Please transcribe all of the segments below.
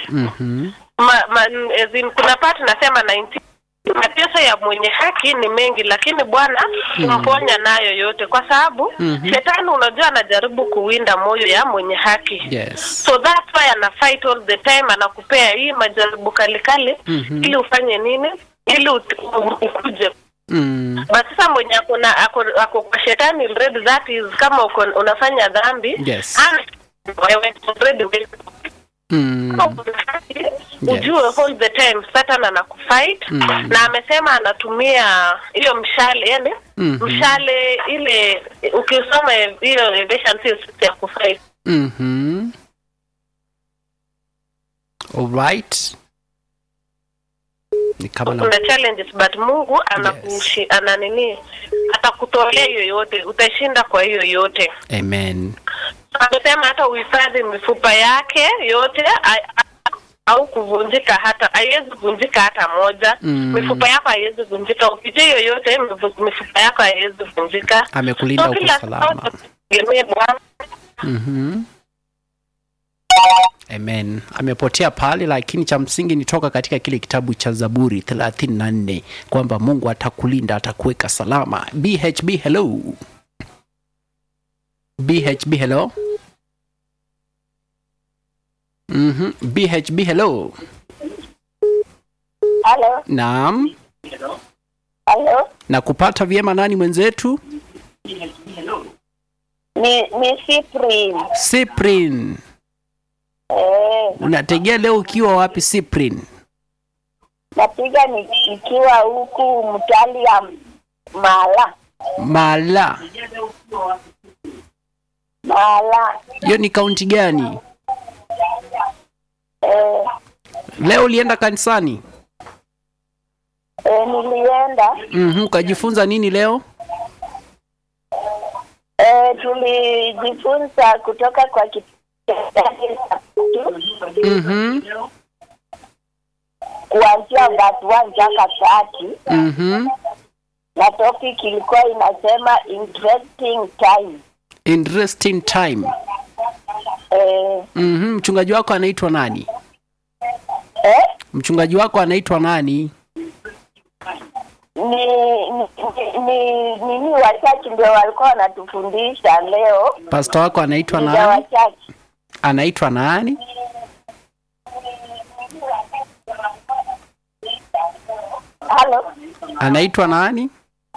Mhm. ma, ma, as in, kuna part nasema 19 mateso ya mwenye haki ni mengi lakini bwana humponya nayo yote kwa sababu Mhm. shetani unajua anajaribu kuwinda moyo ya mwenye haki Yes. so that's why ana fight all the time anakupea hii majaribu kalikali Mhm. ili ufanye nini ili ut- u- ukuje Mm. but sasa mwenye ako na ako, ako kwa shetani already that is kama uko, unafanya dhambi Yes. ana- wewe already wewe Mm. ujue all the time satan anakufight Mm. na amesema anatumia hiyo mshale yani Mhm. mshale ile ukisoma hiyo Ephesians hiyo sisi ya kufight Mhm. All right. Ni kama na kuna challenges but mungu anakushi ana nini atakutolea hiyo yote utashinda kwa hiyo yote Amen. amesema hata uhifadhi mifupa yake yote a- a- au kuvunjika hata haiwezi vunjika hata moja Mm. mifupa yako haiwezi vunjika ukija hiyo yote mifu- mifupa yako haiwezi vunjika Amekulinda So huko kila salama. saa tutegemee Bwana. Mhm. Amen. Amepotea pale, lakini cha msingi ni toka katika kile kitabu cha Zaburi 34 kwamba Mungu atakulinda, atakuweka salama. BHB hello. BHB hello. Mhm. BHB hello. Halo, Naam. halo, Na kupata vyema nani mwenzetu? ni ni Cyprian. Cyprin. Eh, Unategea leo ukiwa wapi Cyprin? napiga ni- nikiwa huku mtali ya Mala Mala. Mala. Hiyo ni kaunti gani? Eh, Leo ulienda kanisani? eh, nilienda Mhm, ukajifunza nini leo? eh, tulijifunza kutoka kwa kitabu Mhm. kuanzia verse one mpaka tatu Mhm. na topic ilikuwa inasema interesting time. Interesting time. Eh, Mhm, mchungaji wako anaitwa nani? eh, Mchungaji wako anaitwa nani? ni ni ni nini wachache ndio walikuwa wanatufundisha leo Pastor wako anaitwa ni ya nani? wachache Anaitwa nani? halo Anaitwa nani?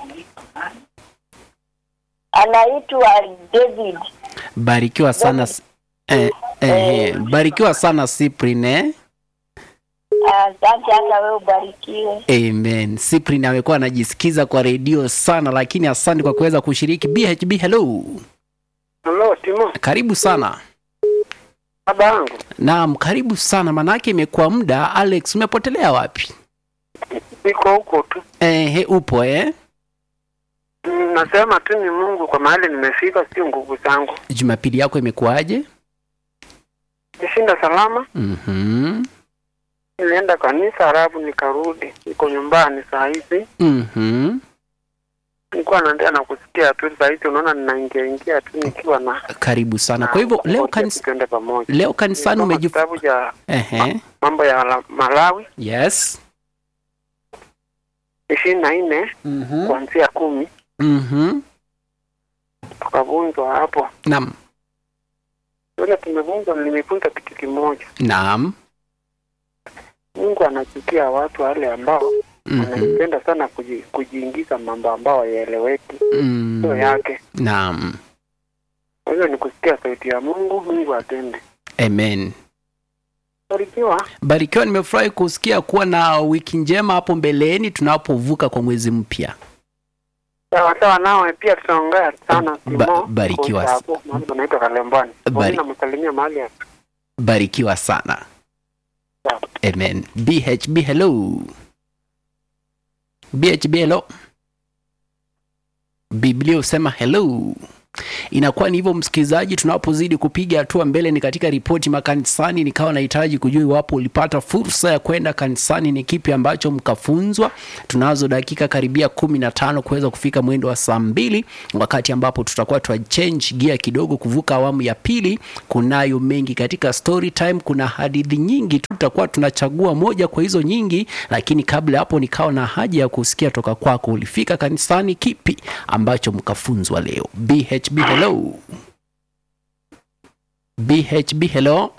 anaitwa David Barikiwa sana s- eh, eh, eh, barikiwa sana Cyprin eh? asante hata wewe ubarikiwe Amen. Cyprin amekuwa anajisikiza kwa redio sana, lakini asante kwa kuweza kushiriki. BHB hello. Halo, Timo, Karibu sana. baba yangu. Naam, karibu sana. Manake imekuwa muda. Alex, umepotelea wapi? Niko huko tu. Ehe, upo eh? Mm, Nasema tu ni Mungu kwa mahali nimefika, sio nguvu zangu. Jumapili yako imekuwaje? Nishinda salama, Mhm. nilienda kanisa halafu nikarudi, niko nyumbani saa hizi. Mhm. Nilikuwa naendelea na kusikia tu saa hizi, unaona ninaingia ingia tu nikiwa na Karibu sana. Kwa hivyo leo wote kanisa, tuende pamoja. leo kanisani Nilisoma umejif... kitabu cha Ehe. mambo ya la- Malawi Yes. ishirini na nne Mhm. kuanzia kumi Mhm. tukavunjwa hapo. Naam. Yule tumevunjwa, nimefunza kitu kimoja. Naam. Mungu anachukia watu wale ambao Mhm. anapenda sana kuji, kujiingiza mambo ambao yaeleweki sio Mm. yake. Naam. Kwa hiyo ni kusikia sauti ya Mungu, Mungu atende. Amen. Barikiwa. Barikiwa, nimefurahi kusikia kuwa na wiki njema hapo mbeleni tunapovuka kwa mwezi mpya. Sawa sawa, nawe pia tutaongea sana Ba- Timo. barikiwa. Kwa hapo mahali panaitwa Kalembani. Bari- Bari. Namsalimia mahali hapo. Barikiwa sana. Sawa. Amen. BHB hello. BHB hello. Biblia husema hello. inakuwa ni hivyo msikilizaji tunapozidi kupiga hatua mbele ni katika ripoti makanisani nikawa nahitaji kujua iwapo ulipata fursa ya kwenda kanisani ni kipi ambacho mkafunzwa tunazo dakika karibia kumi na tano kuweza kufika mwendo wa saa mbili wakati ambapo tutakuwa twa change gia kidogo kuvuka awamu ya pili kunayo mengi katika story time kuna hadithi nyingi tu tutakuwa tunachagua moja kwa hizo nyingi lakini kabla hapo nikawa na haja ya kusikia toka kwako ulifika kanisani kipi ambacho mkafunzwa leo bhb hello bhb hello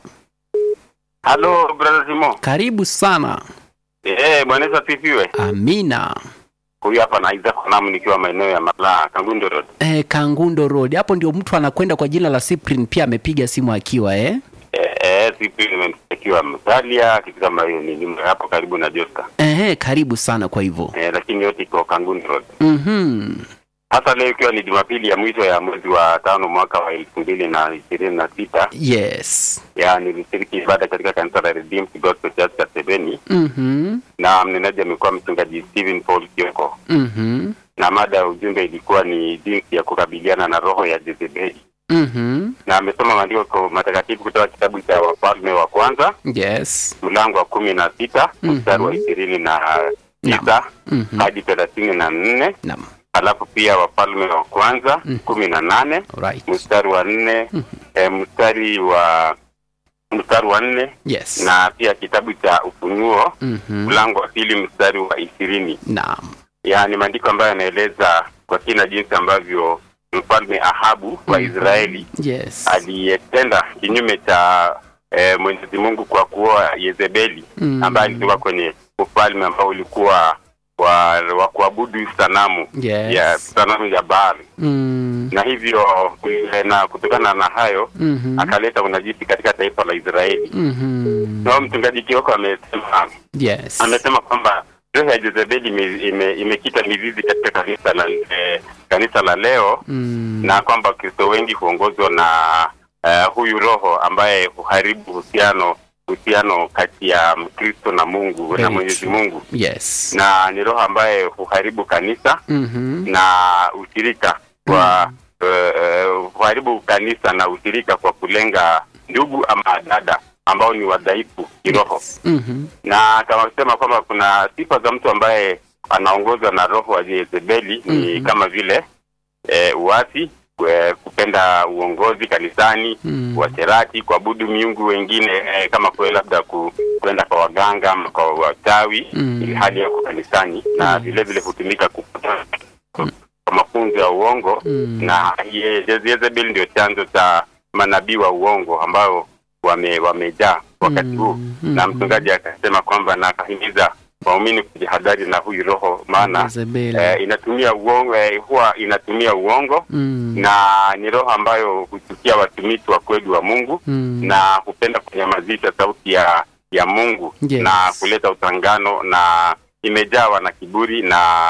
Halo brother Simo. karibu sana Eh, Bwana Yesu asifiwe. amina Huyu hapa na Isaac Namu nikiwa maeneo ya Malaa, Kangundo Road. eh, kangundo road hapo ndio mtu anakwenda kwa jina la Cyprian pia amepiga simu akiwa eh? Eh, eh sipi nimemtakiwa Msalia kitu kama hiyo ni ni hapo karibu na Josta. Eh, karibu sana kwa hivyo Eh, lakini yote iko Kangundo Road. mm-hmm. Hasa leo ikiwa ni Jumapili ya mwisho ya mwezi wa tano mwaka wa elfu mbili na ishirini na sita yes ya nilishiriki ibada katika kanisa la Redeemed Gospel Church Kasebeni mm-hmm. na mnenaji amekuwa mchungaji Stephen Paul Kioko, Mm-hmm. na mada ya ujumbe ilikuwa ni jinsi ya kukabiliana na roho ya Jezebeli. Mm-hmm. na amesoma maandiko matakatifu kutoka kitabu cha Wafalme wa kwanza yes mlango wa kumi na sita Mhm. mstari wa ishirini na tisa Mhm. hadi thelathini na nne Naam. alafu pia Wafalme wa kwanza Mhm. kumi na nane Alright. mstari wa nne eh, mstari wa mstari wa nne yes na pia kitabu cha Ufunuo mm-hmm. mlango wa pili mstari wa ishirini naam yaani maandiko ambayo yanaeleza kwa kina jinsi ambavyo mfalme Ahabu wa Israeli yes aliyetenda kinyume cha eh, Mwenyezi Mungu kwa kuoa Yezebeli Mm. ambaye alitoka kwenye ufalme ambao ulikuwa wa, wa kuabudu sanamu Yes. ya sanamu ya Baali mm. na hivyo eh, na kutokana na hayo mm-hmm. akaleta unajisi katika taifa la Israeli. mm-hmm. Na mchungaji Kioko amesema yes amesema kwamba roho ya Jezebeli ime- ime- imekita mizizi katika kanisa la eh, kanisa la leo mm. na kwamba Wakristo wengi huongozwa na uh, huyu roho ambaye huharibu uhusiano uhusiano kati ya Mkristo na Mungu Very na Mwenyezi true. Mungu, yes na ni roho ambaye huharibu kanisa mm-hmm. na ushirika kwa uh, huharibu kanisa na ushirika kwa kulenga ndugu ama dada ambao ni wadhaifu kiroho mm-hmm. na akasema kwamba kuna sifa za mtu ambaye anaongozwa na roho wa Jezebeli ni Mhm. kama vile e, uasi e, kupenda uongozi kanisani Mm. uasherati kuabudu miungu wengine e, kama kwe labda ku, kwenda kwa waganga ama kwa wachawi Mm. ili hali yako kanisani na vile vile hutumika kupata kwa mafunzo ya uongo Mm. na Ye- Jezebel ndio chanzo cha manabii wa uongo ambao wame wamejaa wakati huu Mm, na mm, mchungaji akasema kwamba na akahimiza waumini kujihadhari na huyu roho maana Jezebeli. eh, inatumia uongo eh, huwa inatumia uongo mm. na ni roho ambayo huchukia watumishi wa kweli wa Mungu Mm. na hupenda kunyamazisha sauti ya ya Mungu Yes. na kuleta utangano na imejawa na kiburi na